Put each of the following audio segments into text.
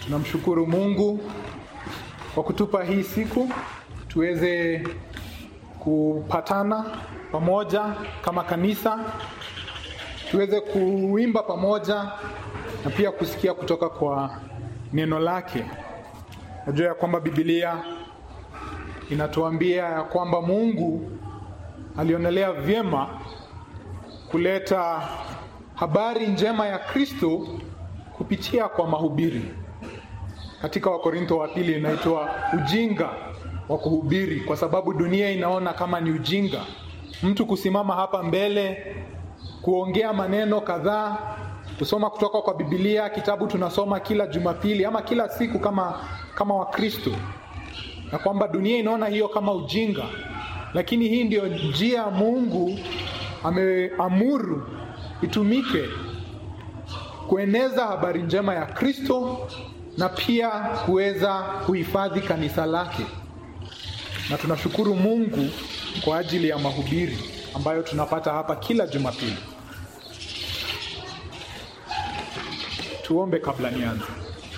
Tunamshukuru Mungu kwa kutupa hii siku tuweze kupatana pamoja kama kanisa, tuweze kuimba pamoja na pia kusikia kutoka kwa neno lake. Najua ya kwamba Biblia inatuambia ya kwamba Mungu alionelea vyema kuleta habari njema ya Kristo kupitia kwa mahubiri. Katika Wakorintho wa pili inaitwa ujinga wa kuhubiri, kwa sababu dunia inaona kama ni ujinga mtu kusimama hapa mbele kuongea maneno kadhaa, kusoma kutoka kwa Biblia, kitabu tunasoma kila Jumapili ama kila siku kama kama Wakristo, na kwamba dunia inaona hiyo kama ujinga, lakini hii ndio njia Mungu ameamuru itumike kueneza habari njema ya Kristo na pia kuweza kuhifadhi kanisa lake. Na tunashukuru Mungu kwa ajili ya mahubiri ambayo tunapata hapa kila Jumapili. Tuombe kabla nianze.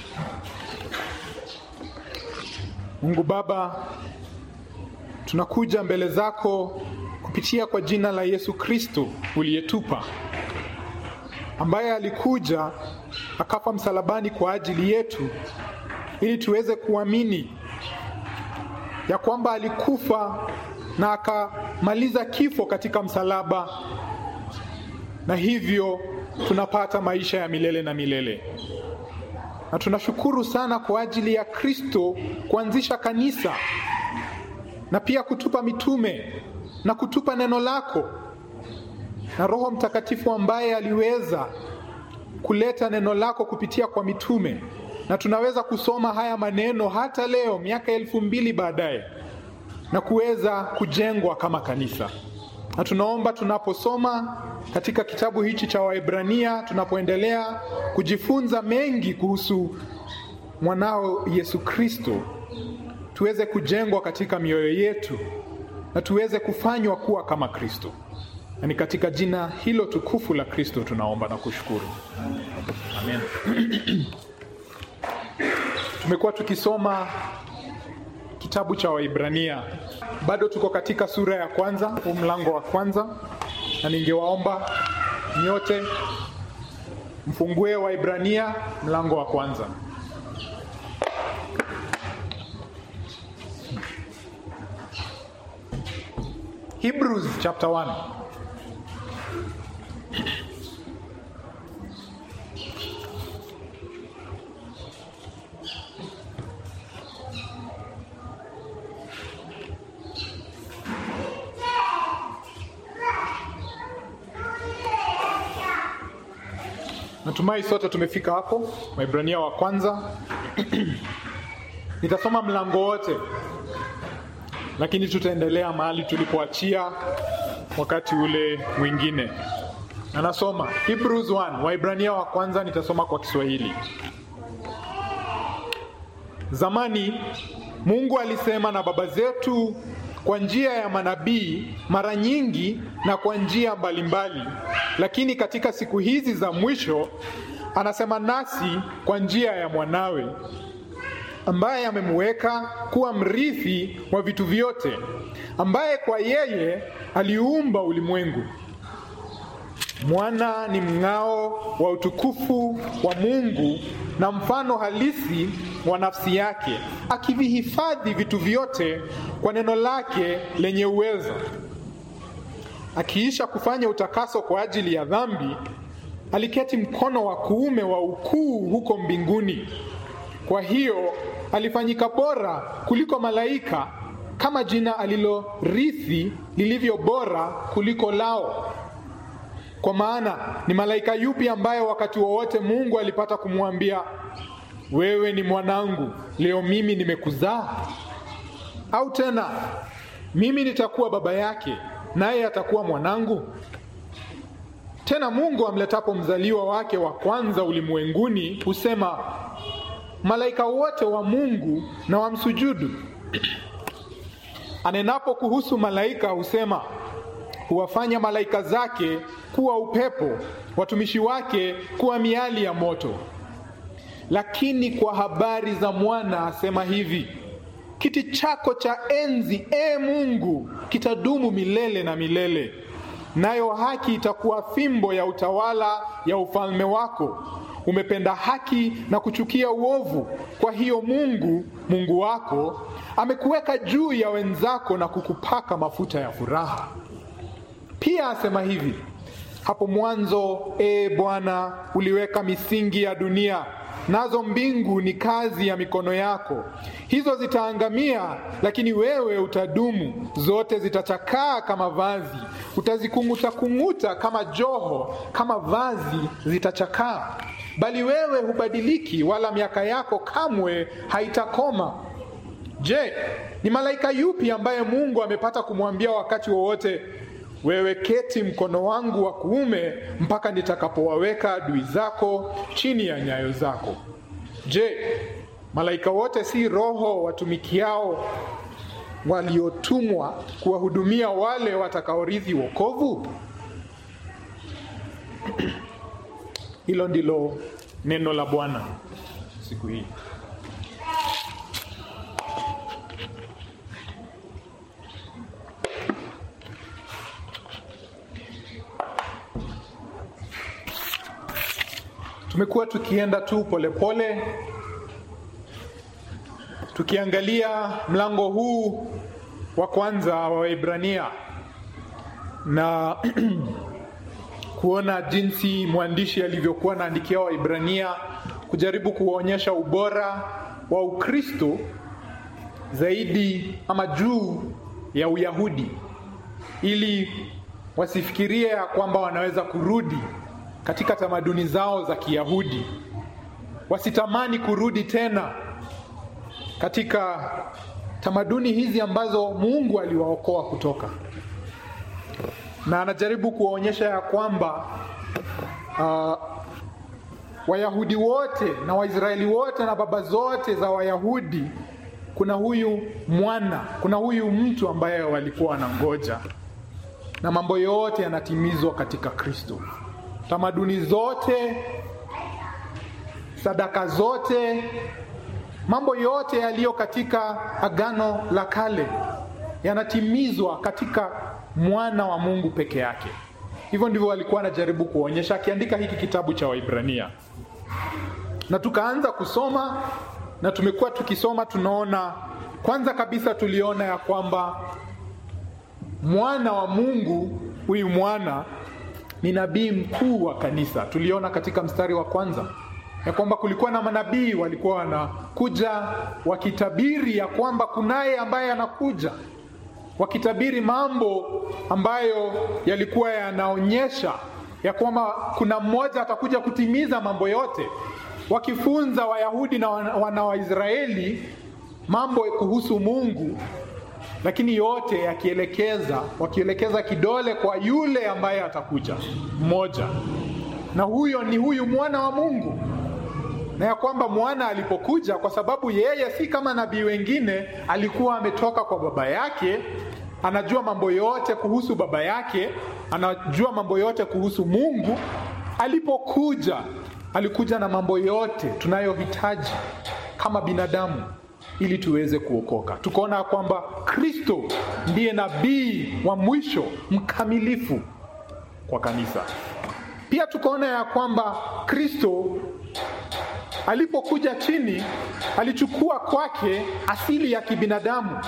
Mungu Baba, tunakuja mbele zako kupitia kwa jina la Yesu Kristo uliyetupa, ambaye alikuja akafa msalabani kwa ajili yetu ili tuweze kuamini ya kwamba alikufa na akamaliza kifo katika msalaba, na hivyo tunapata maisha ya milele na milele. Na tunashukuru sana kwa ajili ya Kristo kuanzisha kanisa na pia kutupa mitume na kutupa neno lako na Roho Mtakatifu ambaye aliweza kuleta neno lako kupitia kwa mitume, na tunaweza kusoma haya maneno hata leo miaka elfu mbili baadaye na kuweza kujengwa kama kanisa. Na tunaomba tunaposoma katika kitabu hichi cha Waebrania, tunapoendelea kujifunza mengi kuhusu mwanao Yesu Kristo, tuweze kujengwa katika mioyo yetu na tuweze kufanywa kuwa kama Kristo. Na ni katika jina hilo tukufu la Kristo tunaomba na kushukuru. Amen. Tumekuwa tukisoma kitabu cha Waibrania, bado tuko katika sura ya kwanza, huu mlango wa kwanza, na ningewaomba nyote mfungue Waibrania mlango wa kwanza. Hebrews chapter 1. Natumai sote tumefika hapo, Waibrania wa kwanza. Nitasoma mlango wote, lakini tutaendelea mahali tulipoachia wakati ule mwingine. Anasoma Hebrews 1, Waibrania wa kwanza, nitasoma kwa Kiswahili. Zamani Mungu alisema na baba zetu kwa njia ya manabii mara nyingi na kwa njia mbalimbali, lakini katika siku hizi za mwisho anasema nasi kwa njia ya mwanawe ambaye amemweka kuwa mrithi wa vitu vyote, ambaye kwa yeye aliumba ulimwengu. Mwana ni mng'ao wa utukufu wa Mungu na mfano halisi wa nafsi yake, akivihifadhi vitu vyote kwa neno lake lenye uwezo. Akiisha kufanya utakaso kwa ajili ya dhambi, aliketi mkono wa kuume wa ukuu huko mbinguni. Kwa hiyo alifanyika bora kuliko malaika, kama jina alilorithi lilivyo bora kuliko lao. Kwa maana ni malaika yupi ambaye wakati wowote Mungu alipata kumwambia wewe ni mwanangu, leo mimi nimekuzaa? Au tena mimi nitakuwa baba yake, naye atakuwa mwanangu? Tena Mungu amletapo mzaliwa wake wa kwanza ulimwenguni husema malaika wote wa Mungu na wamsujudu. Anenapo kuhusu malaika husema huwafanya malaika zake kuwa upepo, watumishi wake kuwa miali ya moto. lakini kwa habari za mwana asema hivi: kiti chako cha enzi, e Mungu, kitadumu milele na milele, nayo haki itakuwa fimbo ya utawala ya ufalme wako. Umependa haki na kuchukia uovu. Kwa hiyo Mungu Mungu wako amekuweka juu ya wenzako na kukupaka mafuta ya furaha. Pia asema hivi: hapo mwanzo, e Bwana, uliweka misingi ya dunia, nazo mbingu ni kazi ya mikono yako. Hizo zitaangamia, lakini wewe utadumu. Zote zitachakaa kama vazi, utazikung'uta-kung'uta kama joho, kama vazi zitachakaa. Bali wewe hubadiliki, wala miaka yako kamwe haitakoma. Je, ni malaika yupi ambaye Mungu amepata kumwambia wakati wowote wewe keti mkono wangu wa kuume mpaka nitakapowaweka adui zako chini ya nyayo zako? Je, malaika wote si roho watumikiao waliotumwa kuwahudumia wale watakaorithi wokovu? Hilo ndilo neno la Bwana siku hii. Tumekuwa tukienda tu polepole pole, tukiangalia mlango huu wa kwanza wa Waebrania na kuona jinsi mwandishi alivyokuwa anaandikia Waebrania kujaribu kuwaonyesha ubora wa Ukristo zaidi ama juu ya Uyahudi ili wasifikirie ya kwamba wanaweza kurudi katika tamaduni zao za Kiyahudi, wasitamani kurudi tena katika tamaduni hizi ambazo Mungu aliwaokoa kutoka. Na anajaribu kuwaonyesha ya kwamba uh, Wayahudi wote na Waisraeli wote na baba zote za Wayahudi, kuna huyu mwana, kuna huyu mtu ambaye walikuwa wanangoja, na mambo yote yanatimizwa katika Kristo tamaduni zote, sadaka zote, mambo yote yaliyo katika Agano la Kale yanatimizwa katika mwana wa Mungu peke yake. Hivyo ndivyo alikuwa anajaribu kuonyesha akiandika hiki kitabu cha Waibrania, na tukaanza kusoma na tumekuwa tukisoma, tunaona kwanza kabisa tuliona ya kwamba mwana wa Mungu huyu mwana ni nabii mkuu wa kanisa. Tuliona katika mstari wa kwanza ya kwamba kulikuwa na manabii walikuwa wanakuja wakitabiri ya kwamba kunaye ambaye anakuja, wakitabiri mambo ambayo yalikuwa yanaonyesha ya kwamba kuna mmoja atakuja kutimiza mambo yote, wakifunza Wayahudi na wana Waisraeli mambo kuhusu Mungu lakini yote yakielekeza wakielekeza kidole kwa yule ambaye atakuja mmoja, na huyo ni huyu mwana wa Mungu, na ya kwamba mwana alipokuja, kwa sababu yeye si kama nabii wengine, alikuwa ametoka kwa baba yake, anajua mambo yote kuhusu baba yake, anajua mambo yote kuhusu Mungu. Alipokuja alikuja na mambo yote tunayohitaji kama binadamu ili tuweze kuokoka. Tukaona kwamba Kristo ndiye nabii wa mwisho mkamilifu kwa kanisa. Pia tukaona ya kwamba Kristo alipokuja chini alichukua kwake asili ya kibinadamu.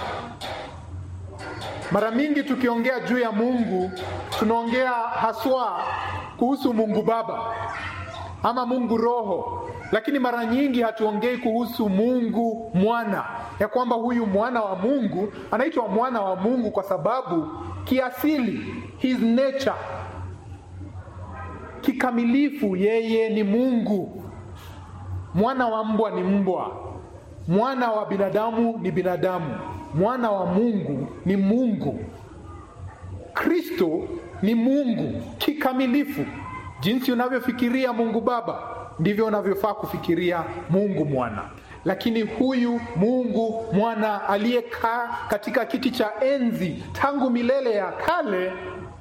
Mara mingi tukiongea juu ya Mungu tunaongea haswa kuhusu Mungu Baba ama Mungu Roho, lakini mara nyingi hatuongei kuhusu Mungu Mwana, ya kwamba huyu mwana wa Mungu anaitwa mwana wa Mungu kwa sababu kiasili, his nature, kikamilifu, yeye ni Mungu. Mwana wa mbwa ni mbwa, mwana wa binadamu ni binadamu, mwana wa Mungu ni Mungu. Kristo ni Mungu kikamilifu. Jinsi unavyofikiria Mungu Baba ndivyo unavyofaa kufikiria Mungu Mwana. Lakini huyu Mungu Mwana aliyekaa katika kiti cha enzi tangu milele ya kale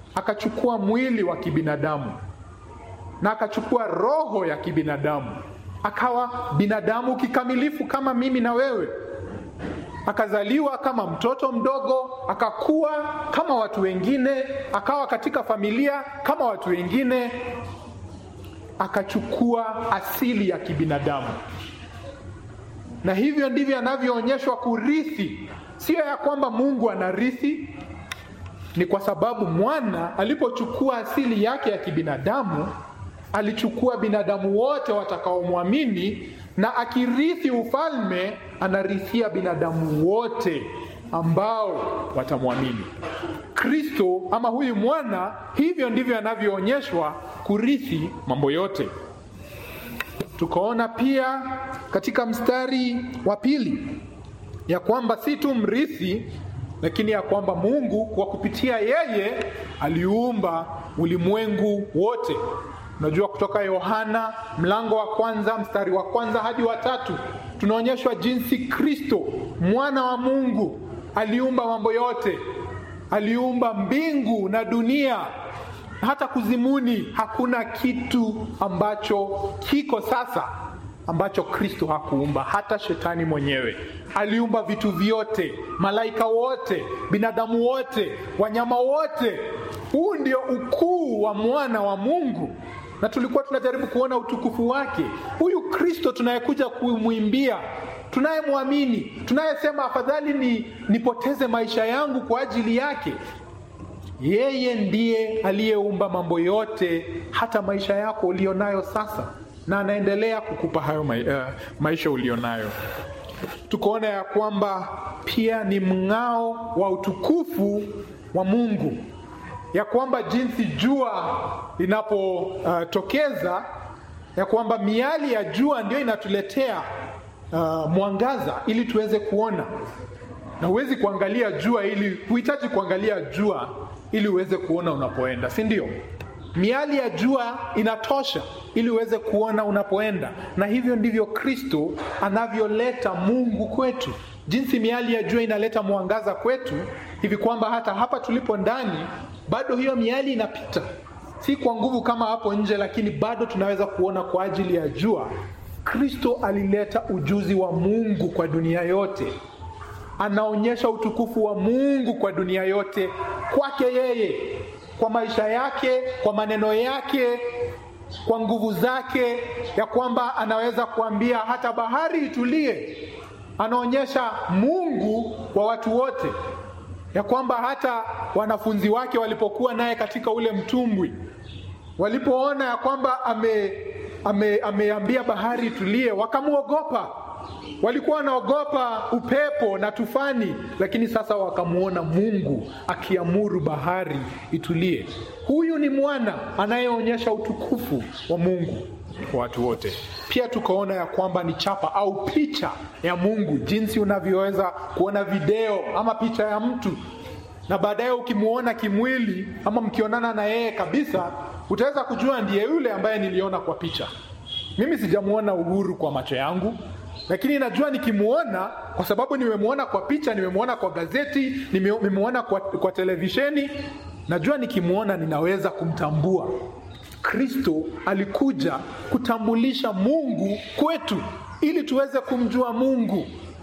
akachukua mwili wa kibinadamu na akachukua roho ya kibinadamu akawa binadamu kikamilifu kama mimi na wewe akazaliwa kama mtoto mdogo, akakuwa kama watu wengine, akawa katika familia kama watu wengine, akachukua asili ya kibinadamu, na hivyo ndivyo anavyoonyeshwa kurithi. Sio ya kwamba Mungu anarithi, ni kwa sababu mwana alipochukua asili yake ya kibinadamu, alichukua binadamu wote watakaomwamini na akirithi ufalme anarithia binadamu wote ambao watamwamini Kristo ama huyu mwana. Hivyo ndivyo anavyoonyeshwa kurithi mambo yote. Tukaona pia katika mstari wa pili ya kwamba si tu mrithi, lakini ya kwamba Mungu kwa kupitia yeye aliumba ulimwengu wote. Unajua, kutoka Yohana mlango wa kwanza mstari wa kwanza hadi wa tatu tunaonyeshwa jinsi Kristo mwana wa Mungu aliumba mambo yote. Aliumba mbingu na dunia, hata kuzimuni. Hakuna kitu ambacho kiko sasa ambacho Kristo hakuumba. Hata shetani mwenyewe aliumba vitu vyote, malaika wote, binadamu wote, wanyama wote. Huu ndio ukuu wa mwana wa Mungu na tulikuwa tunajaribu kuona utukufu wake. Huyu Kristo tunayekuja kumwimbia, tunayemwamini, tunayesema afadhali ni nipoteze maisha yangu kwa ajili yake, yeye ndiye aliyeumba mambo yote, hata maisha yako ulionayo sasa, na anaendelea kukupa hayo ma uh, maisha ulionayo. Tukaona ya kwamba pia ni mng'ao wa utukufu wa Mungu ya kwamba jinsi jua linapotokeza, uh, ya kwamba miali ya jua ndio inatuletea uh, mwangaza ili tuweze kuona, na huwezi kuangalia jua ili huhitaji kuangalia jua ili uweze kuona unapoenda, si ndio? Miali ya jua inatosha ili uweze kuona unapoenda, na hivyo ndivyo Kristo anavyoleta Mungu kwetu. Jinsi miali ya jua inaleta mwangaza kwetu, hivi kwamba hata hapa tulipo ndani bado hiyo miali inapita, si kwa nguvu kama hapo nje, lakini bado tunaweza kuona kwa ajili ya jua. Kristo alileta ujuzi wa Mungu kwa dunia yote, anaonyesha utukufu wa Mungu kwa dunia yote, kwake yeye, kwa maisha yake, kwa maneno yake, kwa nguvu zake, ya kwamba anaweza kuambia hata bahari itulie. Anaonyesha Mungu kwa watu wote ya kwamba hata wanafunzi wake walipokuwa naye katika ule mtumbwi, walipoona ya kwamba ame, ame, ameambia bahari itulie, wakamwogopa. Walikuwa wanaogopa upepo na tufani, lakini sasa wakamwona Mungu akiamuru bahari itulie. Huyu ni mwana anayeonyesha utukufu wa Mungu kwa watu wote. Pia tukaona ya kwamba ni chapa au picha ya Mungu, jinsi unavyoweza kuona video ama picha ya mtu na baadaye ukimwona kimwili ama mkionana na yeye kabisa, utaweza kujua ndiye yule ambaye niliona kwa picha. Mimi sijamwona Uhuru kwa macho yangu, lakini najua nikimwona, kwa sababu nimemwona kwa picha, nimemwona kwa gazeti, nimemwona kwa, kwa televisheni, najua nikimwona ninaweza kumtambua. Kristo alikuja kutambulisha Mungu kwetu ili tuweze kumjua Mungu.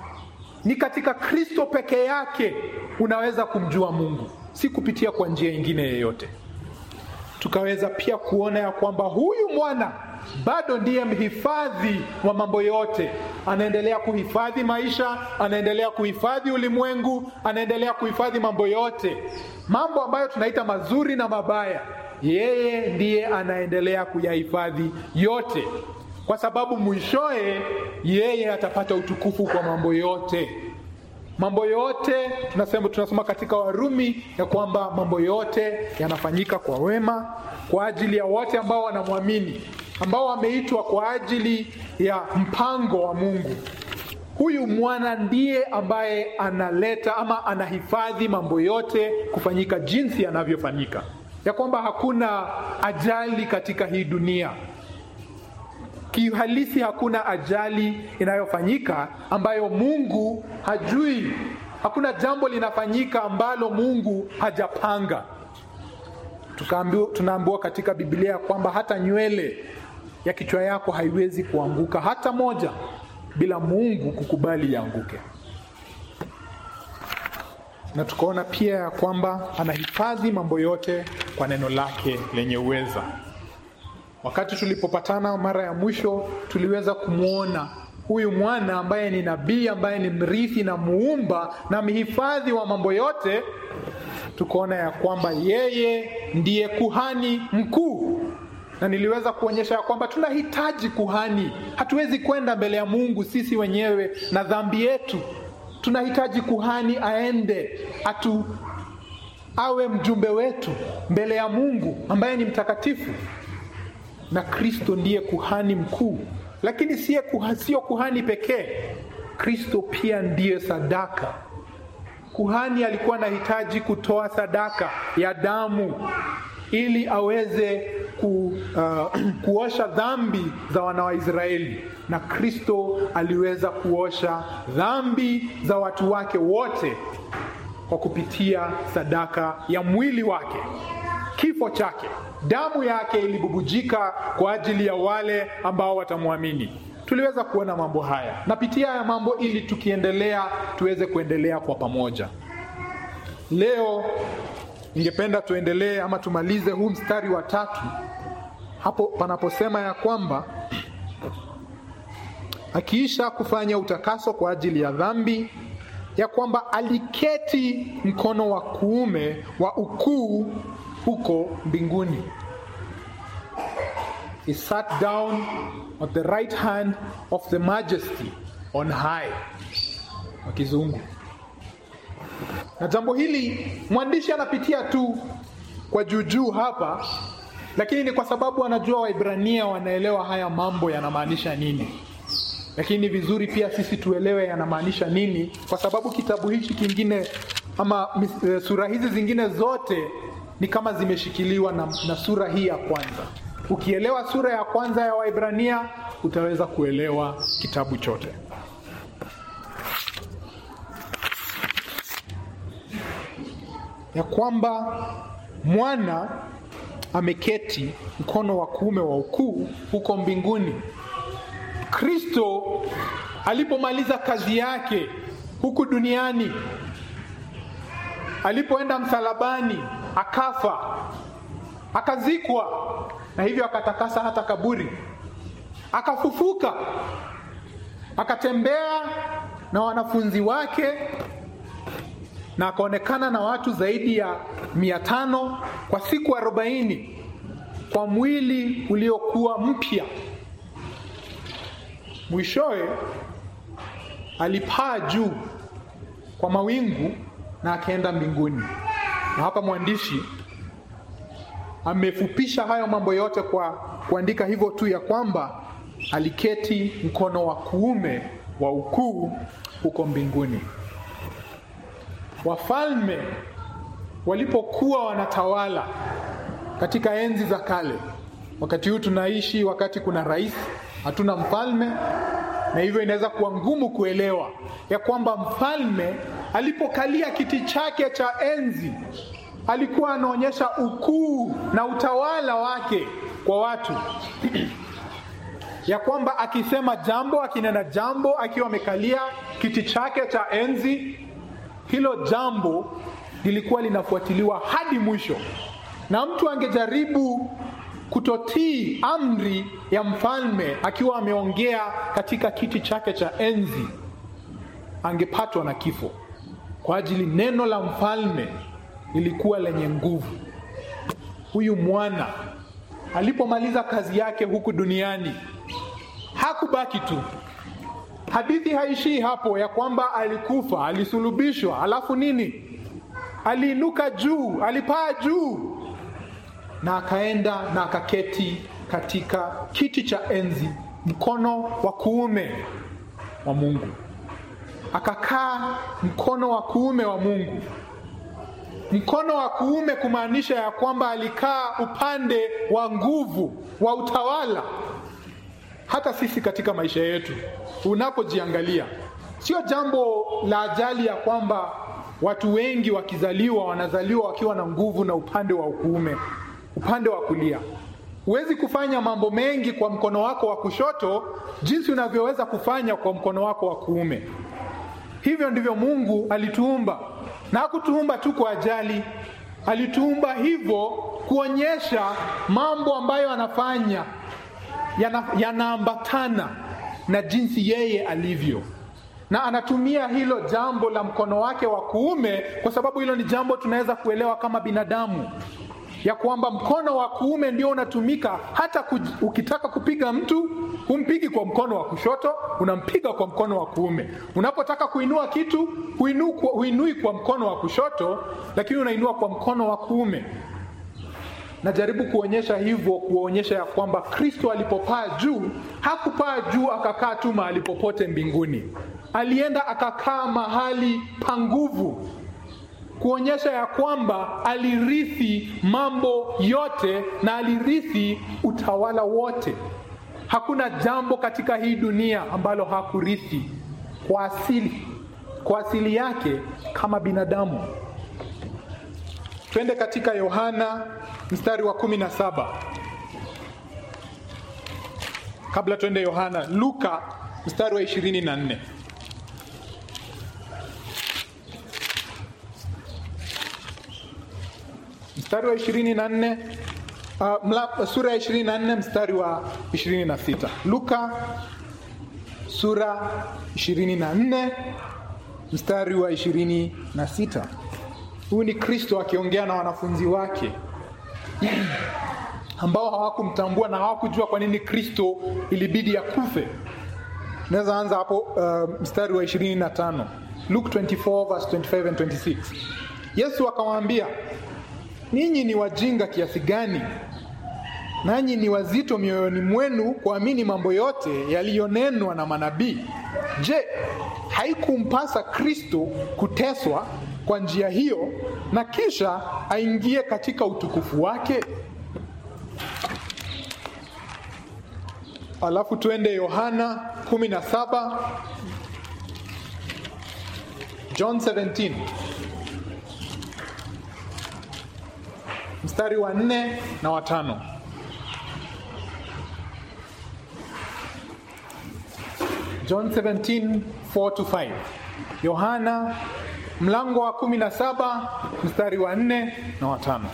Ni katika Kristo peke yake unaweza kumjua Mungu, si kupitia kwa njia nyingine yoyote. Tukaweza pia kuona ya kwamba huyu mwana bado ndiye mhifadhi wa mambo yote. Anaendelea kuhifadhi maisha, anaendelea kuhifadhi ulimwengu, anaendelea kuhifadhi mambo yote, mambo ambayo tunaita mazuri na mabaya. Yeye ndiye anaendelea kuyahifadhi yote, kwa sababu mwishoe yeye atapata utukufu kwa mambo yote. Mambo yote tunasema, tunasoma katika Warumi ya kwamba mambo yote yanafanyika kwa wema kwa ajili ya wote ambao wanamwamini, ambao wameitwa kwa ajili ya mpango wa Mungu. Huyu mwana ndiye ambaye analeta ama anahifadhi mambo yote kufanyika jinsi yanavyofanyika, ya kwamba hakuna ajali katika hii dunia kiuhalisi hakuna ajali inayofanyika ambayo Mungu hajui. Hakuna jambo linafanyika ambalo Mungu hajapanga. Tunaambiwa katika Biblia kwamba hata nywele ya kichwa yako haiwezi kuanguka hata moja bila Mungu kukubali ianguke. Na tukaona pia ya kwamba anahifadhi mambo yote kwa neno lake lenye uweza. Wakati tulipopatana mara ya mwisho, tuliweza kumwona huyu mwana ambaye ni nabii, ambaye ni mrithi na muumba na mhifadhi wa mambo yote. Tukaona ya kwamba yeye ndiye kuhani mkuu, na niliweza kuonyesha ya kwamba tunahitaji kuhani. Hatuwezi kwenda mbele ya Mungu sisi wenyewe na dhambi yetu. Tunahitaji kuhani aende atu awe mjumbe wetu mbele ya Mungu ambaye ni mtakatifu na Kristo ndiye kuhani mkuu, lakini sio kuha, sio kuhani pekee. Kristo pia ndiye sadaka. Kuhani alikuwa anahitaji kutoa sadaka ya damu ili aweze ku, uh, kuosha dhambi za wana wa Israeli, na Kristo aliweza kuosha dhambi za watu wake wote kwa kupitia sadaka ya mwili wake, kifo chake damu yake ilibubujika kwa ajili ya wale ambao watamwamini. Tuliweza kuona mambo haya, napitia haya mambo ili tukiendelea tuweze kuendelea kwa pamoja. Leo ningependa tuendelee ama tumalize huu mstari wa tatu hapo panaposema ya kwamba akiisha kufanya utakaso kwa ajili ya dhambi, ya kwamba aliketi mkono wa kuume wa ukuu huko mbinguni. He sat down at the right hand of the majesty on high, kwa kizungu. Na jambo hili mwandishi anapitia tu kwa juujuu hapa, lakini ni kwa sababu anajua Waibrania wanaelewa haya mambo yanamaanisha nini. Lakini ni vizuri pia sisi tuelewe yanamaanisha nini, kwa sababu kitabu hichi kingine ama sura hizi zingine zote ni kama zimeshikiliwa na, na sura hii ya kwanza. Ukielewa sura ya kwanza ya Waibrania utaweza kuelewa kitabu chote. Ya kwamba mwana ameketi mkono wa kuume wa ukuu huko mbinguni. Kristo alipomaliza kazi yake huku duniani, alipoenda msalabani akafa akazikwa, na hivyo akatakasa hata kaburi, akafufuka, akatembea na wanafunzi wake na akaonekana na watu zaidi ya mia tano kwa siku arobaini kwa mwili uliokuwa mpya. Mwishowe alipaa juu kwa mawingu na akaenda mbinguni. Na hapa mwandishi amefupisha hayo mambo yote kwa kuandika hivyo tu ya kwamba aliketi mkono wa kuume wa ukuu huko mbinguni. Wafalme walipokuwa wanatawala katika enzi za kale, wakati huu tunaishi wakati kuna rais, hatuna mfalme, na hivyo inaweza kuwa ngumu kuelewa ya kwamba mfalme alipokalia kiti chake cha enzi alikuwa anaonyesha ukuu na utawala wake kwa watu ya kwamba akisema jambo, akinena jambo, akiwa amekalia kiti chake cha enzi, hilo jambo lilikuwa linafuatiliwa hadi mwisho, na mtu angejaribu kutotii amri ya mfalme akiwa ameongea katika kiti chake cha enzi, angepatwa na kifo, kwa ajili neno la mfalme lilikuwa lenye nguvu. Huyu mwana alipomaliza kazi yake huku duniani hakubaki tu. Hadithi haishii hapo ya kwamba alikufa, alisulubishwa, alafu nini? Aliinuka juu, alipaa juu na akaenda na akaketi katika kiti cha enzi, mkono wa kuume wa Mungu. Akakaa mkono wa kuume wa Mungu. Mkono wa kuume kumaanisha ya kwamba alikaa upande wa nguvu wa utawala. Hata sisi katika maisha yetu, unapojiangalia, sio jambo la ajali ya kwamba watu wengi wakizaliwa wanazaliwa wakiwa na nguvu na upande wa kuume, upande wa kulia. Huwezi kufanya mambo mengi kwa mkono wako wa kushoto jinsi unavyoweza kufanya kwa mkono wako wa kuume. Hivyo ndivyo Mungu alituumba, na hakutuumba tu kwa ajali. Alituumba hivyo kuonyesha mambo ambayo anafanya yanaambatana yana na jinsi yeye alivyo, na anatumia hilo jambo la mkono wake wa kuume kwa sababu hilo ni jambo tunaweza kuelewa kama binadamu ya kwamba mkono wa kuume ndio unatumika hata kuj, ukitaka kupiga mtu humpigi kwa mkono wa kushoto, unampiga kwa mkono wa kuume. Unapotaka kuinua kitu huinu, huinui kwa mkono wa kushoto, lakini unainua kwa mkono wa kuume. Najaribu kuonyesha hivyo, kuonyesha ya kwamba Kristo alipopaa juu hakupaa juu akakaa tu mahali popote mbinguni, alienda akakaa mahali pa nguvu kuonyesha ya kwamba alirithi mambo yote na alirithi utawala wote. Hakuna jambo katika hii dunia ambalo hakurithi kwa asili, kwa asili yake kama binadamu. Twende katika Yohana mstari wa kumi na saba. Kabla twende Yohana, Luka mstari wa ishirini na nne. mstari wa ishirini na nne uh, sura ya ishirini na nne mstari wa ishirini na sita Luka sura ishirini na nne mstari wa ishirini na sita Huyu ni Kristo akiongea na wanafunzi wake ambao hawakumtambua na hawakujua kwa nini Kristo ilibidi akufe. Naweza anza hapo uh, mstari wa ishirini na tano Luke 24 verse 25 and 26. Yesu akamwambia ninyi ni wajinga kiasi gani, nanyi ni wazito mioyoni mwenu kuamini mambo yote yaliyonenwa na manabii. Je, haikumpasa Kristo kuteswa kwa njia hiyo na kisha aingie katika utukufu wake? Alafu tuende Yohana 17 John 17 mstari wa nne na watano. John 17 4 to 5. Yohana mlango wa 17 mstari wa nne na watano.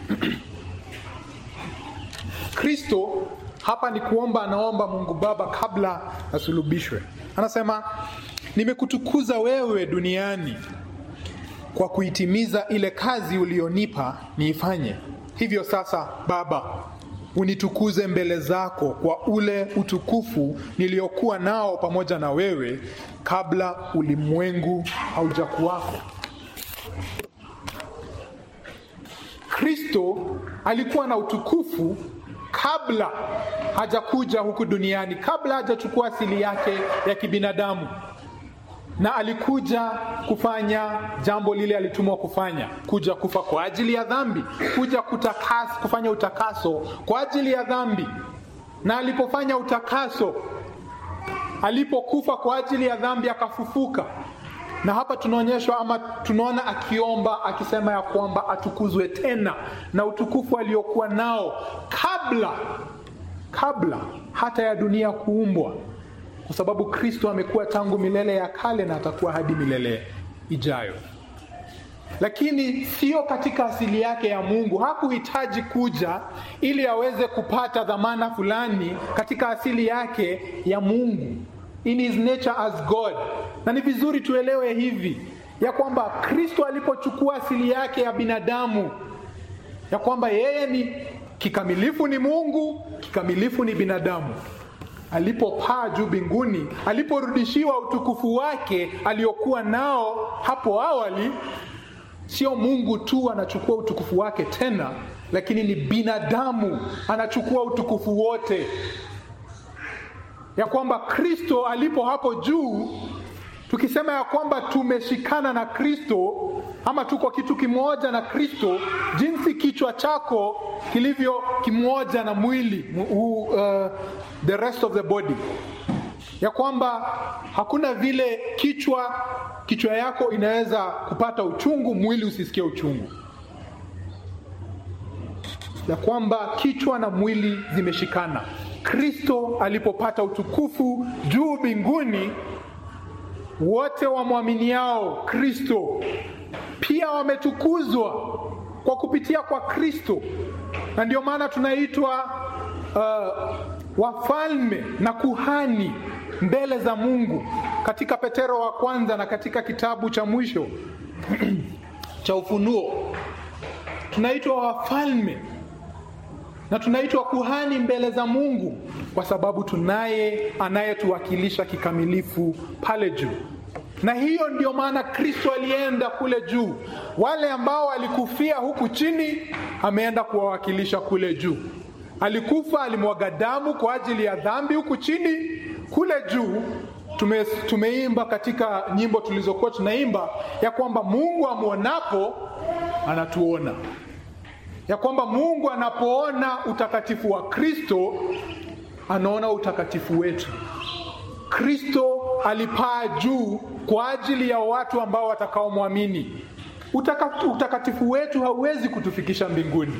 Kristo hapa ni kuomba, anaomba Mungu Baba kabla asulubishwe. Anasema, nimekutukuza wewe duniani kwa kuitimiza ile kazi ulionipa niifanye. Hivyo sasa, Baba, unitukuze mbele zako kwa ule utukufu niliokuwa nao pamoja na wewe kabla ulimwengu haujakuwako. Kristo alikuwa na utukufu kabla hajakuja huku duniani, kabla hajachukua asili yake ya kibinadamu na alikuja kufanya jambo lile alitumwa kufanya, kuja kufa kwa ajili ya dhambi, kuja kutakas, kufanya utakaso kwa ajili ya dhambi. Na alipofanya utakaso, alipokufa kwa ajili ya dhambi, akafufuka. Na hapa tunaonyeshwa ama tunaona akiomba akisema ya kwamba atukuzwe tena na utukufu aliokuwa nao kabla kabla hata ya dunia kuumbwa kwa sababu Kristo amekuwa tangu milele ya kale na atakuwa hadi milele ijayo. Lakini sio katika asili yake ya Mungu. Hakuhitaji kuja ili aweze kupata dhamana fulani katika asili yake ya Mungu, in his nature as God. Na ni vizuri tuelewe hivi ya kwamba Kristo alipochukua asili yake ya binadamu, ya kwamba yeye ni kikamilifu ni Mungu, kikamilifu ni binadamu alipopaa juu mbinguni, aliporudishiwa utukufu wake aliokuwa nao hapo awali, sio Mungu tu anachukua utukufu wake tena, lakini ni binadamu anachukua utukufu wote, ya kwamba Kristo alipo hapo juu, tukisema ya kwamba tumeshikana na Kristo ama tuko kitu kimoja na Kristo, jinsi kichwa chako kilivyo kimoja na mwili uh, the rest of the body, ya kwamba hakuna vile kichwa kichwa yako inaweza kupata uchungu mwili usisikie uchungu. ya kwamba kichwa na mwili zimeshikana. Kristo alipopata utukufu juu mbinguni, wote wamwaminiao Kristo pia wametukuzwa kwa kupitia kwa Kristo, na ndio maana tunaitwa uh, wafalme na kuhani mbele za Mungu katika Petero wa kwanza na katika kitabu cha mwisho cha Ufunuo tunaitwa wafalme na tunaitwa kuhani mbele za Mungu kwa sababu tunaye anayetuwakilisha kikamilifu pale juu. Na hiyo ndio maana Kristo alienda kule juu. Wale ambao walikufia huku chini, ameenda kuwawakilisha kule juu. Alikufa, alimwaga damu kwa ajili ya dhambi huku chini. Kule juu tume, tumeimba katika nyimbo tulizokuwa tunaimba ya kwamba Mungu amwonapo anatuona, ya kwamba Mungu anapoona utakatifu wa Kristo anaona utakatifu wetu. Kristo alipaa juu kwa ajili ya watu ambao watakaomwamini. Utaka, utakatifu wetu hauwezi kutufikisha mbinguni,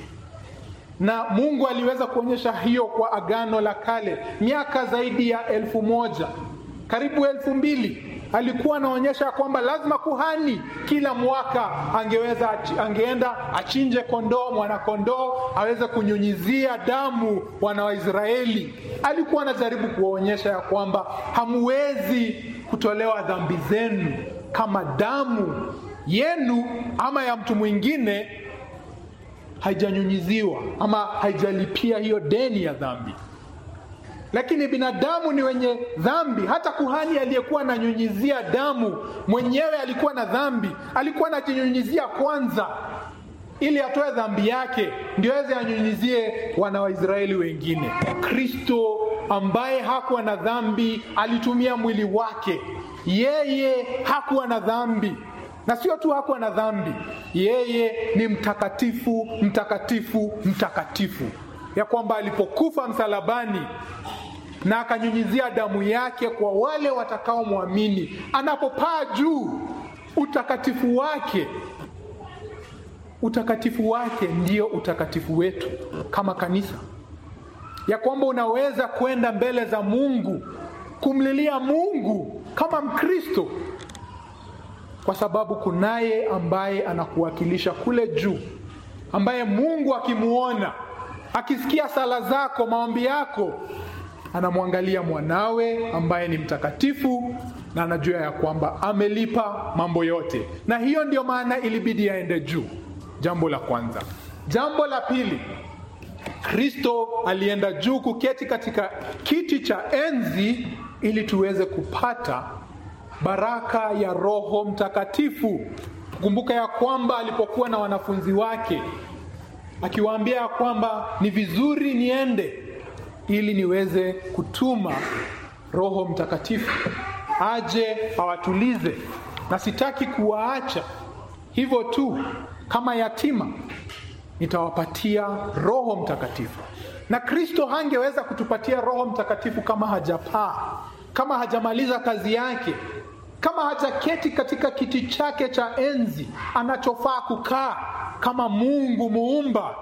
na Mungu aliweza kuonyesha hiyo kwa Agano la Kale miaka zaidi ya elfu moja karibu elfu mbili alikuwa anaonyesha kwamba lazima kuhani kila mwaka angeweza angeenda achinje kondoo mwanakondoo aweze kunyunyizia damu wana wa Israeli. Alikuwa anajaribu kuwaonyesha ya kwamba hamwezi kutolewa dhambi zenu kama damu yenu ama ya mtu mwingine haijanyunyiziwa ama haijalipia hiyo deni ya dhambi lakini binadamu ni wenye dhambi. Hata kuhani aliyekuwa ananyunyizia damu mwenyewe alikuwa na dhambi, alikuwa anajinyunyizia kwanza ili atoe dhambi yake, ndio aweze anyunyizie wana wa Israeli wengine. Kristo ambaye hakuwa na dhambi alitumia mwili wake, yeye hakuwa na dhambi na sio tu hakuwa na dhambi, yeye ni mtakatifu, mtakatifu, mtakatifu, ya kwamba alipokufa msalabani na akanyunyizia damu yake kwa wale watakaomwamini, anapopaa juu, utakatifu wake utakatifu wake ndio utakatifu wetu kama kanisa, ya kwamba unaweza kwenda mbele za Mungu kumlilia Mungu kama Mkristo, kwa sababu kunaye ambaye anakuwakilisha kule juu, ambaye Mungu akimuona, akisikia sala zako, maombi yako anamwangalia mwanawe ambaye ni mtakatifu na anajua ya kwamba amelipa mambo yote, na hiyo ndio maana ilibidi aende juu. Jambo la kwanza. Jambo la pili, Kristo alienda juu kuketi katika kiti cha enzi ili tuweze kupata baraka ya Roho Mtakatifu. Kumbuka ya kwamba alipokuwa na wanafunzi wake akiwaambia ya kwamba ni vizuri niende ili niweze kutuma Roho Mtakatifu aje awatulize, na sitaki kuwaacha hivyo tu kama yatima, nitawapatia Roho Mtakatifu. Na Kristo hangeweza kutupatia Roho Mtakatifu kama hajapaa, kama hajamaliza kazi yake, kama hajaketi katika kiti chake cha enzi anachofaa kukaa kama Mungu muumba.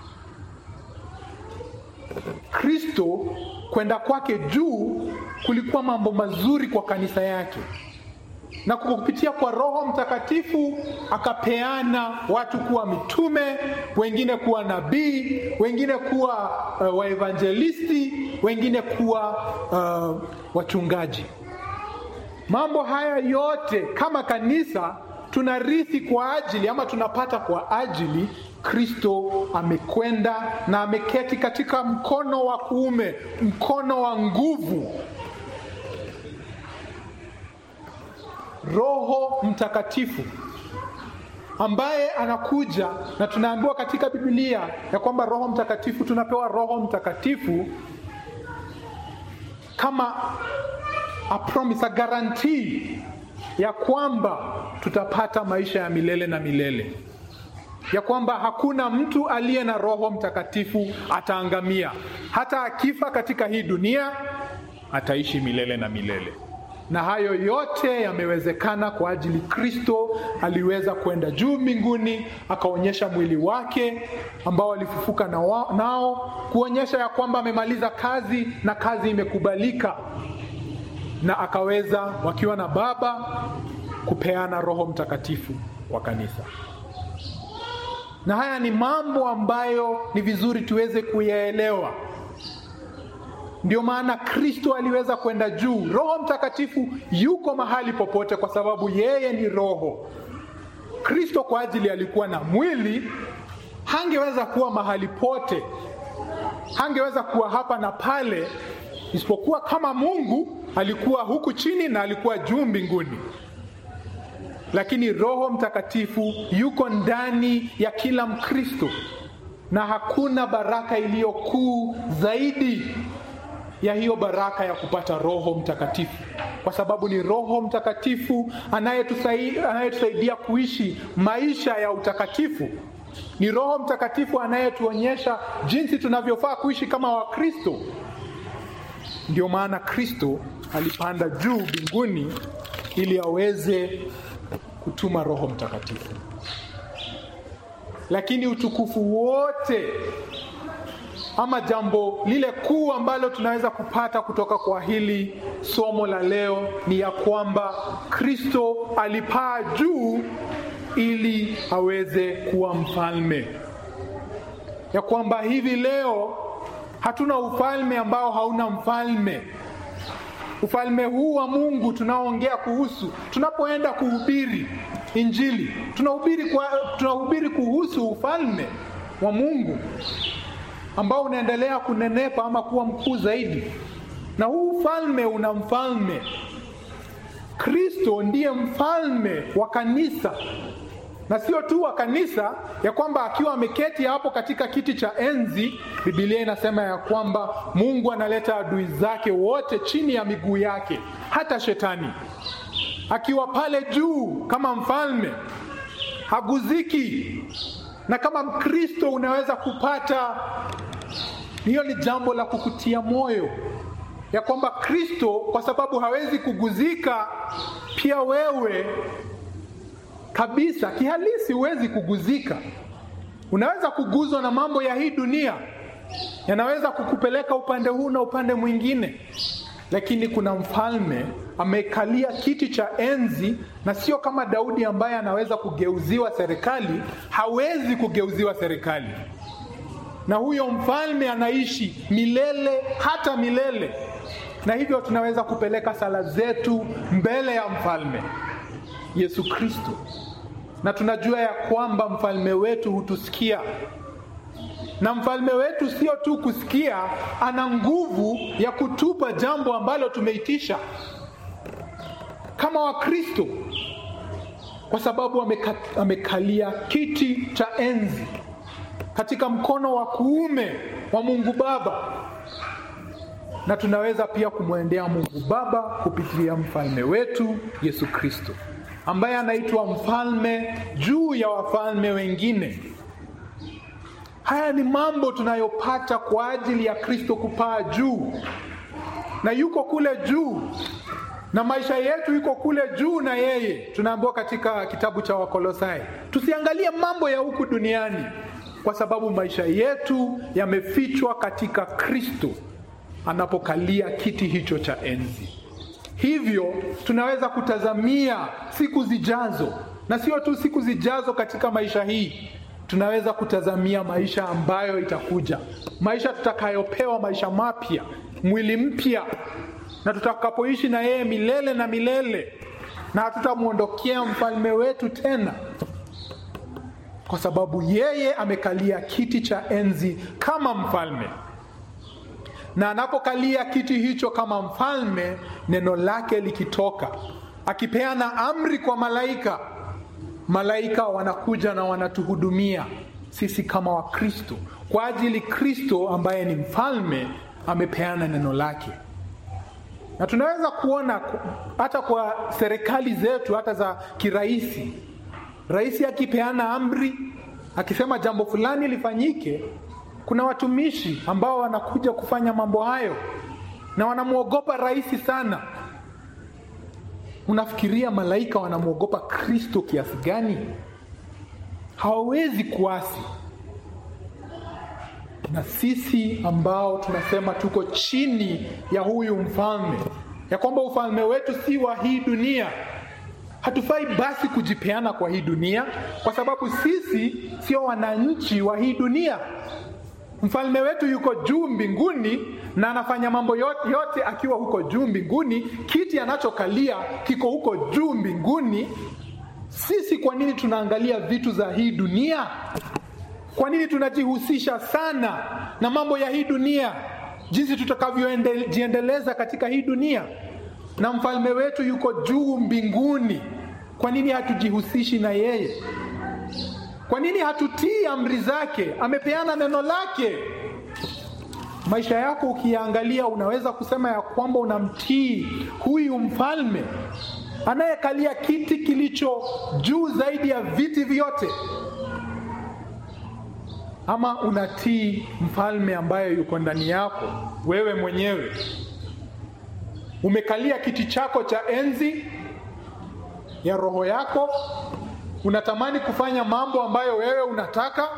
Kristo kwenda kwake juu kulikuwa mambo mazuri kwa kanisa yake, na kwa kupitia kwa Roho Mtakatifu akapeana watu kuwa mitume, wengine kuwa nabii, wengine kuwa uh, waevangelisti, wengine kuwa uh, wachungaji. Mambo haya yote kama kanisa tunarithi kwa ajili ama tunapata kwa ajili Kristo amekwenda na ameketi katika mkono wa kuume, mkono wa nguvu. Roho Mtakatifu ambaye anakuja, na tunaambiwa katika Biblia ya kwamba Roho Mtakatifu, tunapewa Roho Mtakatifu kama a promise, a guarantee ya kwamba tutapata maisha ya milele na milele, ya kwamba hakuna mtu aliye na Roho Mtakatifu ataangamia. Hata akifa katika hii dunia ataishi milele na milele. na hayo yote yamewezekana kwa ajili Kristo aliweza kwenda juu mbinguni, akaonyesha mwili wake ambao alifufuka na wa, nao kuonyesha ya kwamba amemaliza kazi na kazi imekubalika, na akaweza wakiwa na Baba kupeana Roho Mtakatifu wa kanisa. Na haya ni mambo ambayo ni vizuri tuweze kuyaelewa. Ndio maana Kristo aliweza kwenda juu. Roho Mtakatifu yuko mahali popote, kwa sababu yeye ni Roho. Kristo kwa ajili alikuwa na mwili, hangeweza kuwa mahali pote, hangeweza kuwa hapa na pale, isipokuwa kama Mungu alikuwa huku chini na alikuwa juu mbinguni. Lakini Roho Mtakatifu yuko ndani ya kila Mkristo, na hakuna baraka iliyo kuu zaidi ya hiyo baraka ya kupata Roho Mtakatifu, kwa sababu ni Roho Mtakatifu anayetusaidia anayetusaidia kuishi maisha ya utakatifu. Ni Roho Mtakatifu anayetuonyesha jinsi tunavyofaa kuishi kama Wakristo. Ndio maana Kristo alipanda juu mbinguni ili aweze kutuma Roho Mtakatifu, lakini utukufu wote ama jambo lile kuu ambalo tunaweza kupata kutoka kwa hili somo la leo ni ya kwamba Kristo alipaa juu ili aweze kuwa mfalme, ya kwamba hivi leo hatuna ufalme ambao hauna mfalme. Ufalme huu wa Mungu tunaoongea kuhusu, tunapoenda kuhubiri Injili, tunahubiri kwa, tunahubiri kuhusu ufalme wa Mungu ambao unaendelea kunenepa ama kuwa mkuu zaidi, na huu ufalme una mfalme. Kristo ndiye mfalme wa kanisa, na sio tu wa kanisa, ya kwamba akiwa ameketi hapo katika kiti cha enzi, Biblia inasema ya kwamba Mungu analeta adui zake wote chini ya miguu yake, hata shetani akiwa pale juu kama mfalme, haguziki na kama Mkristo unaweza kupata hiyo, ni jambo la kukutia moyo ya kwamba Kristo, kwa sababu hawezi kuguzika, pia wewe kabisa kihalisi huwezi kuguzika. Unaweza kuguzwa na mambo ya hii dunia, yanaweza kukupeleka upande huu na upande mwingine, lakini kuna mfalme amekalia kiti cha enzi, na sio kama Daudi ambaye anaweza kugeuziwa serikali. Hawezi kugeuziwa serikali, na huyo mfalme anaishi milele hata milele, na hivyo tunaweza kupeleka sala zetu mbele ya mfalme Yesu Kristo, na tunajua ya kwamba mfalme wetu hutusikia na mfalme wetu sio tu kusikia, ana nguvu ya kutupa jambo ambalo tumeitisha kama Wakristo, kwa sababu ameka, amekalia kiti cha enzi katika mkono wa kuume wa Mungu Baba, na tunaweza pia kumwendea Mungu Baba kupitia mfalme wetu Yesu Kristo, ambaye anaitwa mfalme juu ya wafalme wengine. Haya ni mambo tunayopata kwa ajili ya Kristo kupaa juu, na yuko kule juu na maisha yetu iko kule juu na yeye. Tunaambiwa katika kitabu cha Wakolosai tusiangalie mambo ya huku duniani, kwa sababu maisha yetu yamefichwa katika Kristo anapokalia kiti hicho cha enzi. Hivyo tunaweza kutazamia siku zijazo, na sio tu siku zijazo katika maisha hii tunaweza kutazamia maisha ambayo itakuja, maisha tutakayopewa, maisha mapya, mwili mpya, na tutakapoishi na yeye milele na milele, na hatutamwondokea mfalme wetu tena, kwa sababu yeye amekalia kiti cha enzi kama mfalme, na anapokalia kiti hicho kama mfalme, neno lake likitoka, akipeana amri kwa malaika malaika wanakuja na wanatuhudumia sisi kama Wakristo, kwa ajili Kristo ambaye ni mfalme amepeana neno lake. Na tunaweza kuona hata kwa serikali zetu hata za kiraisi, rais akipeana amri akisema jambo fulani lifanyike, kuna watumishi ambao wanakuja kufanya mambo hayo na wanamwogopa rais sana, Unafikiria malaika wanamwogopa Kristo kiasi gani? Hawawezi kuasi. Na sisi ambao tunasema tuko chini ya huyu mfalme, ya kwamba ufalme wetu si wa hii dunia, hatufai basi kujipeana kwa hii dunia, kwa sababu sisi sio wananchi wa hii dunia. Mfalme wetu yuko juu mbinguni na anafanya mambo yote, yote akiwa huko juu mbinguni. Kiti anachokalia kiko huko juu mbinguni. Sisi kwa nini tunaangalia vitu za hii dunia? Kwa nini tunajihusisha sana na mambo ya hii dunia, jinsi tutakavyojiendeleza katika hii dunia? Na mfalme wetu yuko juu mbinguni, kwa nini hatujihusishi na yeye? Kwa nini hatutii amri zake? Amepeana neno lake. Maisha yako ukiangalia, unaweza kusema ya kwamba unamtii huyu mfalme anayekalia kiti kilicho juu zaidi ya viti vyote, ama unatii mfalme ambaye yuko ndani yako wewe mwenyewe? Umekalia kiti chako cha enzi ya roho yako unatamani kufanya mambo ambayo wewe unataka,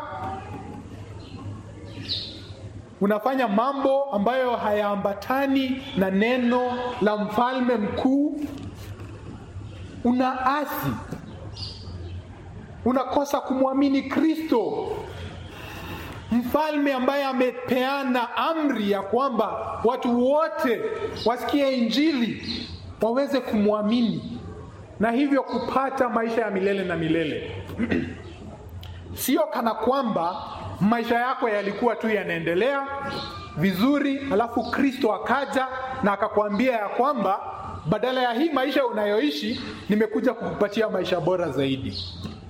unafanya mambo ambayo hayaambatani na neno la mfalme mkuu, unaasi, unakosa kumwamini Kristo, mfalme ambaye amepeana amri ya kwamba watu wote wasikie Injili waweze kumwamini na hivyo kupata maisha ya milele na milele. Sio kana kwamba maisha yako yalikuwa tu yanaendelea vizuri, alafu Kristo akaja na akakwambia ya kwamba badala ya hii maisha unayoishi, nimekuja kukupatia maisha bora zaidi.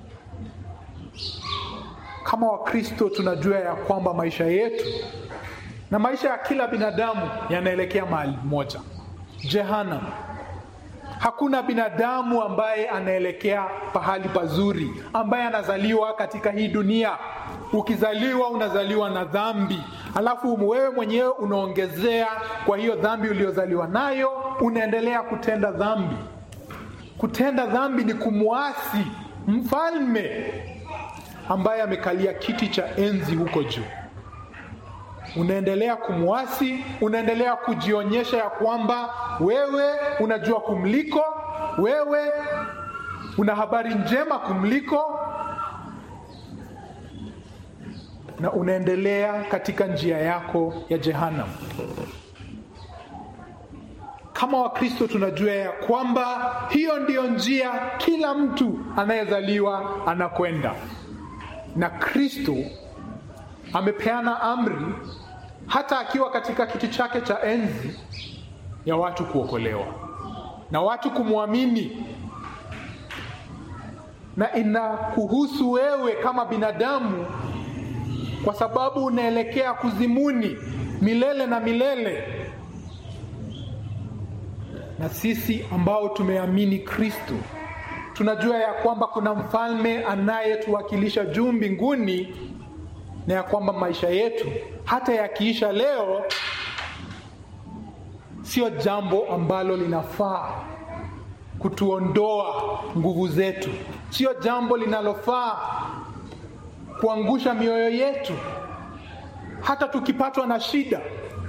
Kama Wakristo tunajua ya kwamba maisha yetu na maisha ya kila binadamu yanaelekea mahali moja, jehanamu. Hakuna binadamu ambaye anaelekea pahali pazuri, ambaye anazaliwa katika hii dunia. Ukizaliwa unazaliwa na dhambi, alafu wewe mwenyewe unaongezea kwa hiyo dhambi uliyozaliwa nayo, unaendelea kutenda dhambi. Kutenda dhambi ni kumwasi mfalme ambaye amekalia kiti cha enzi huko juu. Unaendelea kumwasi, unaendelea kujionyesha ya kwamba wewe unajua kumliko, wewe una habari njema kumliko, na unaendelea katika njia yako ya jehanamu. Kama Wakristo tunajua ya kwamba hiyo ndiyo njia kila mtu anayezaliwa anakwenda, na Kristo amepeana amri hata akiwa katika kiti chake cha enzi ya watu kuokolewa na watu kumwamini, na inakuhusu wewe kama binadamu, kwa sababu unaelekea kuzimuni milele na milele. Na sisi ambao tumeamini Kristo tunajua ya kwamba kuna mfalme anayetuwakilisha juu mbinguni na ya kwamba maisha yetu hata yakiisha leo, sio jambo ambalo linafaa kutuondoa nguvu zetu, sio jambo linalofaa kuangusha mioyo yetu. Hata tukipatwa na shida,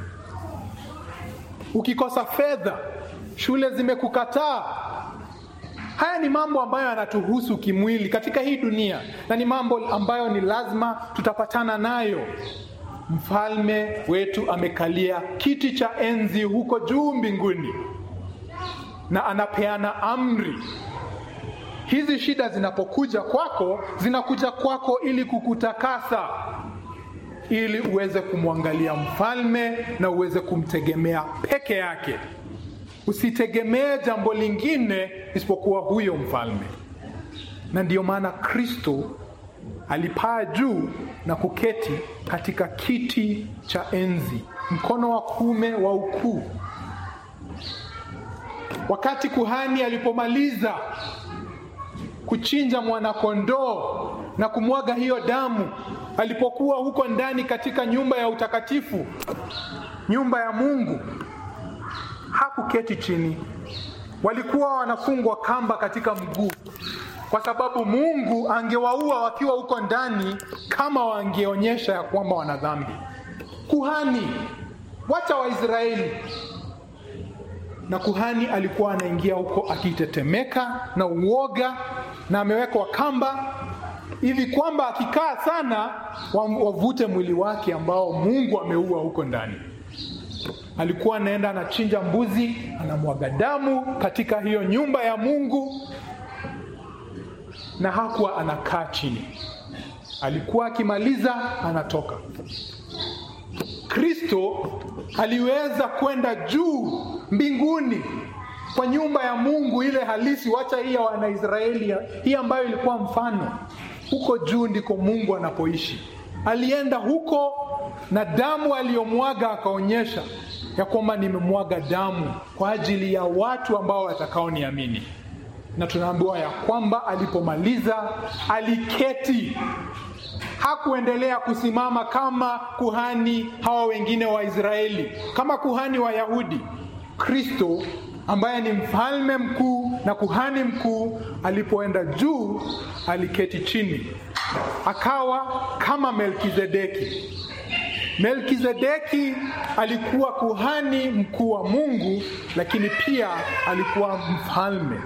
ukikosa fedha, shule zimekukataa, haya ni mambo ambayo yanatuhusu kimwili katika hii dunia, na ni mambo ambayo ni lazima tutapatana nayo. Mfalme wetu amekalia kiti cha enzi huko juu mbinguni, na anapeana amri. Hizi shida zinapokuja kwako, zinakuja kwako ili kukutakasa, ili uweze kumwangalia mfalme na uweze kumtegemea peke yake. Usitegemee jambo lingine isipokuwa huyo mfalme. Na ndiyo maana Kristo alipaa juu na kuketi katika kiti cha enzi, mkono wa kuume wa ukuu. Wakati kuhani alipomaliza kuchinja mwanakondoo na kumwaga hiyo damu, alipokuwa huko ndani katika nyumba ya utakatifu, nyumba ya Mungu, hakuketi chini, walikuwa wanafungwa kamba katika mguu, kwa sababu Mungu angewaua wakiwa huko ndani kama wangeonyesha ya kwamba wana dhambi. Kuhani, wacha Waisraeli. Na kuhani alikuwa anaingia huko akitetemeka na uoga, na amewekwa kamba hivi kwamba akikaa sana wavute mwili wake ambao Mungu ameua huko ndani. Alikuwa anaenda anachinja mbuzi, anamwaga damu katika hiyo nyumba ya Mungu, na hakuwa anakaa chini. Alikuwa akimaliza anatoka. Kristo aliweza kwenda juu mbinguni kwa nyumba ya Mungu ile halisi, wacha hii ya Wanaisraeli, hii ambayo ilikuwa mfano. Huko juu ndiko Mungu anapoishi. Alienda huko na damu aliyomwaga akaonyesha ya kwamba nimemwaga damu kwa ajili ya watu ambao watakaoniamini, na tunaambiwa ya kwamba alipomaliza aliketi. Hakuendelea kusimama kama kuhani hawa wengine wa Israeli, kama kuhani wa Yahudi. Kristo ambaye ni mfalme mkuu na kuhani mkuu, alipoenda juu aliketi chini, akawa kama Melkizedeki. Melkizedeki alikuwa kuhani mkuu wa Mungu, lakini pia alikuwa mfalme.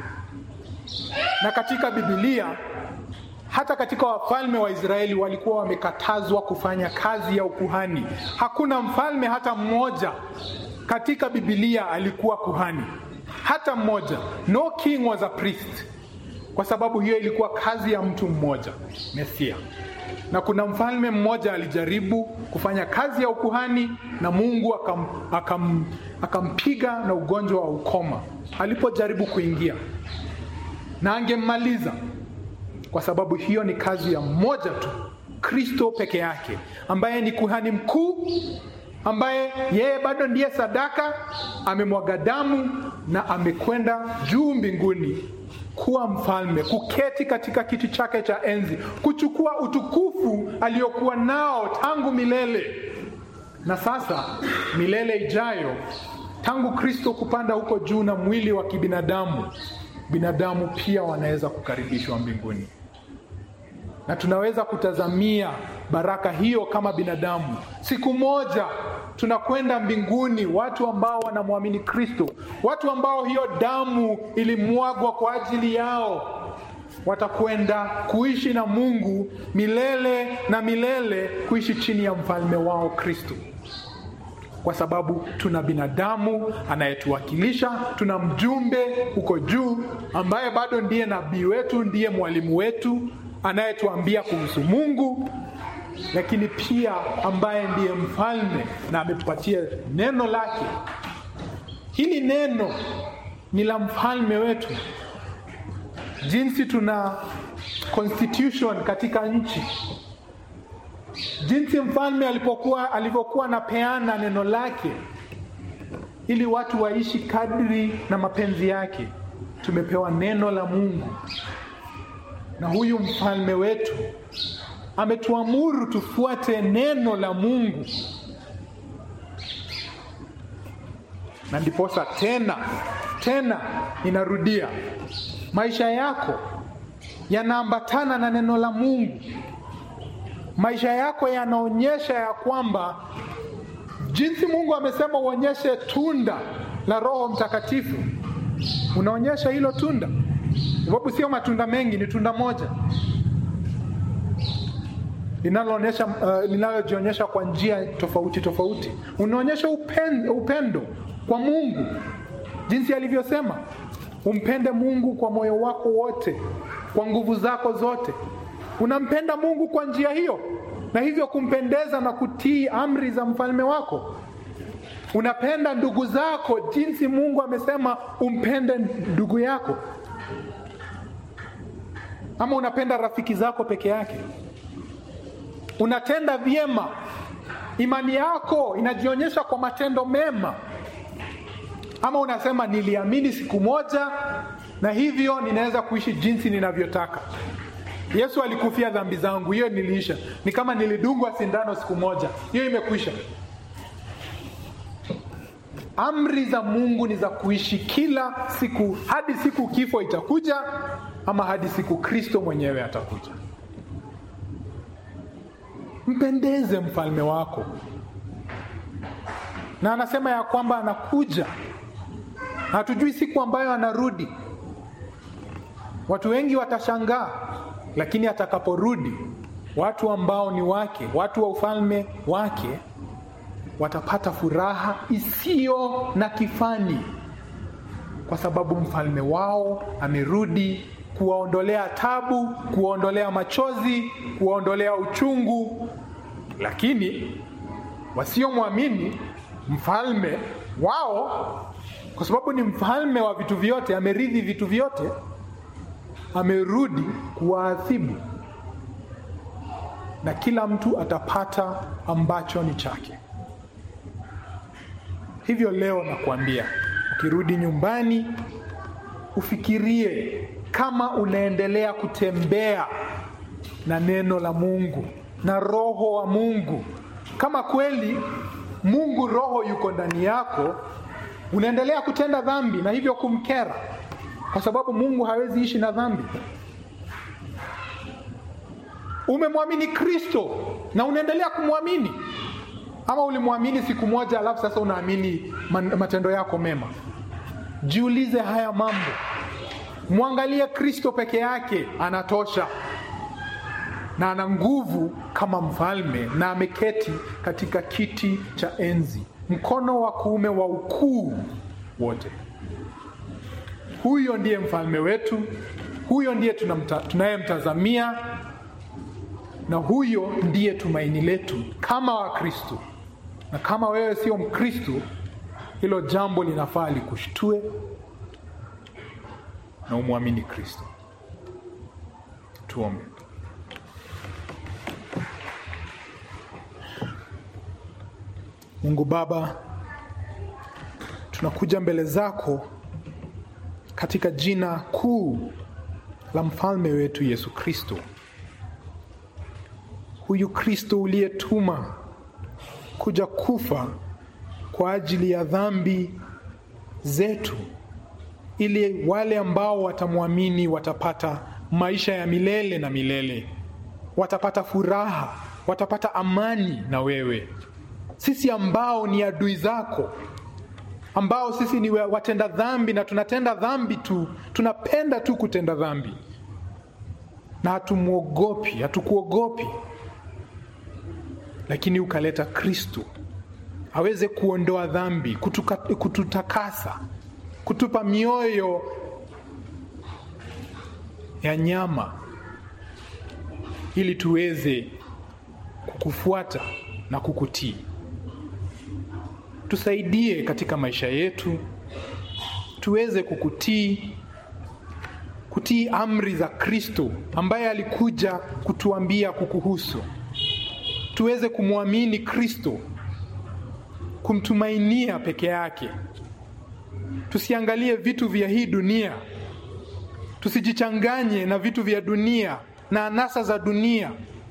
Na katika Biblia, hata katika wafalme wa Israeli walikuwa wamekatazwa kufanya kazi ya ukuhani. Hakuna mfalme hata mmoja katika Biblia alikuwa kuhani, hata mmoja. No king was a priest, kwa sababu hiyo ilikuwa kazi ya mtu mmoja, Mesia na kuna mfalme mmoja alijaribu kufanya kazi ya ukuhani na Mungu akam, akam, akampiga na ugonjwa wa ukoma alipojaribu kuingia, na angemmaliza kwa sababu hiyo ni kazi ya mmoja tu, Kristo peke yake, ambaye ni kuhani mkuu, ambaye yeye bado ndiye sadaka, amemwaga damu na amekwenda juu mbinguni kuwa mfalme, kuketi katika kiti chake cha enzi, kuchukua utukufu aliokuwa nao tangu milele. Na sasa milele ijayo, tangu Kristo kupanda huko juu na mwili wa kibinadamu, binadamu pia wanaweza kukaribishwa mbinguni, na tunaweza kutazamia baraka hiyo kama binadamu. Siku moja tunakwenda mbinguni, watu ambao wanamwamini Kristo, watu ambao hiyo damu ilimwagwa kwa ajili yao, watakwenda kuishi na Mungu milele na milele, kuishi chini ya mfalme wao Kristo, kwa sababu tuna binadamu anayetuwakilisha, tuna mjumbe huko juu ambaye bado ndiye nabii wetu, ndiye mwalimu wetu anayetuambia kuhusu Mungu lakini pia ambaye ndiye mfalme na ametupatia neno lake. Hili neno ni la mfalme wetu. Jinsi tuna constitution katika nchi, jinsi mfalme alipokuwa alivyokuwa anapeana neno lake ili watu waishi kadri na mapenzi yake, tumepewa neno la Mungu na huyu mfalme wetu ametuamuru tufuate neno la Mungu, na ndiposa tena tena, inarudia, maisha yako yanaambatana na neno la Mungu. Maisha yako yanaonyesha ya kwamba jinsi Mungu amesema uonyeshe tunda la Roho Mtakatifu, unaonyesha hilo tunda, sababu sio matunda mengi, ni tunda moja linaloonyesha uh, linalojionyesha kwa njia tofauti tofauti. Unaonyesha upendo, upendo kwa Mungu jinsi alivyosema, umpende Mungu kwa moyo wako wote, kwa nguvu zako zote. Unampenda Mungu kwa njia hiyo, na hivyo kumpendeza na kutii amri za mfalme wako. Unapenda ndugu zako jinsi Mungu amesema umpende ndugu yako, ama unapenda rafiki zako peke yake unatenda vyema. Imani yako inajionyesha kwa matendo mema, ama unasema niliamini siku moja na hivyo ninaweza kuishi jinsi ninavyotaka. Yesu alikufia dhambi zangu, hiyo niliisha. Ni kama nilidungwa sindano siku moja, hiyo imekwisha. amri za Mungu ni za kuishi kila siku hadi siku kifo itakuja, ama hadi siku Kristo mwenyewe atakuja. Mpendeze mfalme wako, na anasema ya kwamba anakuja, na hatujui siku ambayo anarudi. Watu wengi watashangaa, lakini atakaporudi, watu ambao ni wake, watu wa ufalme wake watapata furaha isiyo na kifani, kwa sababu mfalme wao amerudi kuwaondolea tabu, kuwaondolea machozi, kuwaondolea uchungu. Lakini wasiomwamini mfalme wao, kwa sababu ni mfalme wa vitu vyote, ameridhi vitu vyote, amerudi kuwaadhibu, na kila mtu atapata ambacho ni chake. Hivyo leo nakuambia, ukirudi nyumbani ufikirie kama unaendelea kutembea na neno la Mungu na roho wa Mungu. Kama kweli Mungu roho yuko ndani yako, unaendelea kutenda dhambi na hivyo kumkera, kwa sababu Mungu hawezi ishi na dhambi. Umemwamini Kristo na unaendelea kumwamini ama ulimwamini siku moja alafu sasa unaamini matendo yako mema? Jiulize haya mambo, mwangalie Kristo peke yake, anatosha na ana nguvu kama mfalme, na ameketi katika kiti cha enzi, mkono wa kuume wa ukuu wote. Huyo ndiye mfalme wetu, huyo ndiye tunayemtazamia, na huyo ndiye tumaini letu kama Wakristo na kama wewe sio Mkristo, hilo jambo linafaa likushtue na umwamini Kristo. Tuombe. Mungu Baba, tunakuja mbele zako katika jina kuu la mfalme wetu Yesu Kristo, huyu Kristo uliyetuma kuja kufa kwa ajili ya dhambi zetu, ili wale ambao watamwamini watapata maisha ya milele na milele, watapata furaha, watapata amani na wewe. Sisi ambao ni adui zako, ambao sisi ni watenda dhambi na tunatenda dhambi tu, tunapenda tu kutenda dhambi na hatumwogopi, hatukuogopi lakini ukaleta Kristo aweze kuondoa dhambi, kutuka, kututakasa, kutupa mioyo ya nyama ili tuweze kukufuata na kukutii. Tusaidie katika maisha yetu tuweze kukutii, kutii amri za Kristo ambaye alikuja kutuambia kukuhusu tuweze kumwamini Kristo, kumtumainia peke yake. Tusiangalie vitu vya hii dunia, tusijichanganye na vitu vya dunia na anasa za dunia,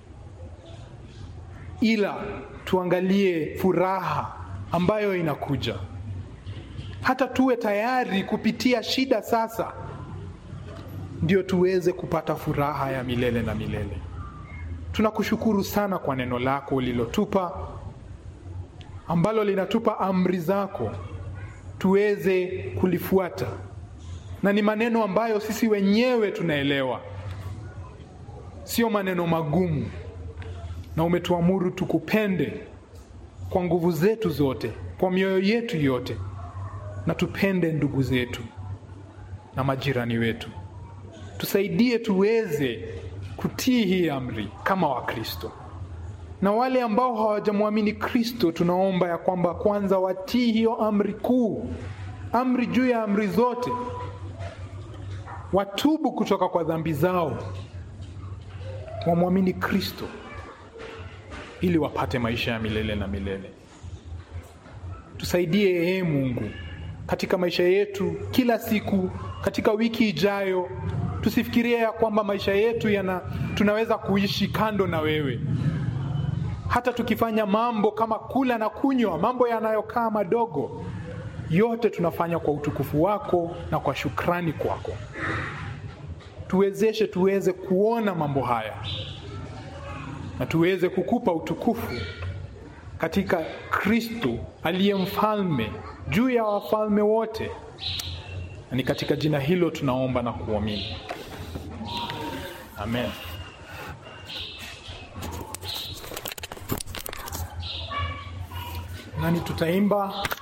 ila tuangalie furaha ambayo inakuja. Hata tuwe tayari kupitia shida sasa, ndio tuweze kupata furaha ya milele na milele. Tunakushukuru sana kwa neno lako ulilotupa ambalo linatupa amri zako tuweze kulifuata, na ni maneno ambayo sisi wenyewe tunaelewa, sio maneno magumu, na umetuamuru tukupende kwa nguvu zetu zote, kwa mioyo yetu yote, na tupende ndugu zetu na majirani wetu. Tusaidie tuweze kutii hii amri kama Wakristo, na wale ambao hawajamwamini Kristo, tunaomba ya kwamba kwanza watii hiyo amri kuu, amri juu ya amri zote, watubu kutoka kwa dhambi zao, wamwamini Kristo ili wapate maisha ya milele na milele. Tusaidie ee Mungu katika maisha yetu kila siku, katika wiki ijayo tusifikirie ya kwamba maisha yetu yana tunaweza kuishi kando na wewe, hata tukifanya mambo kama kula na kunywa, mambo yanayokaa madogo, yote tunafanya kwa utukufu wako na kwa shukrani kwako. Tuwezeshe tuweze kuona mambo haya na tuweze kukupa utukufu katika Kristo aliye mfalme juu ya wafalme wote. Na ni katika jina hilo tunaomba na kuamini, amen. Nani tutaimba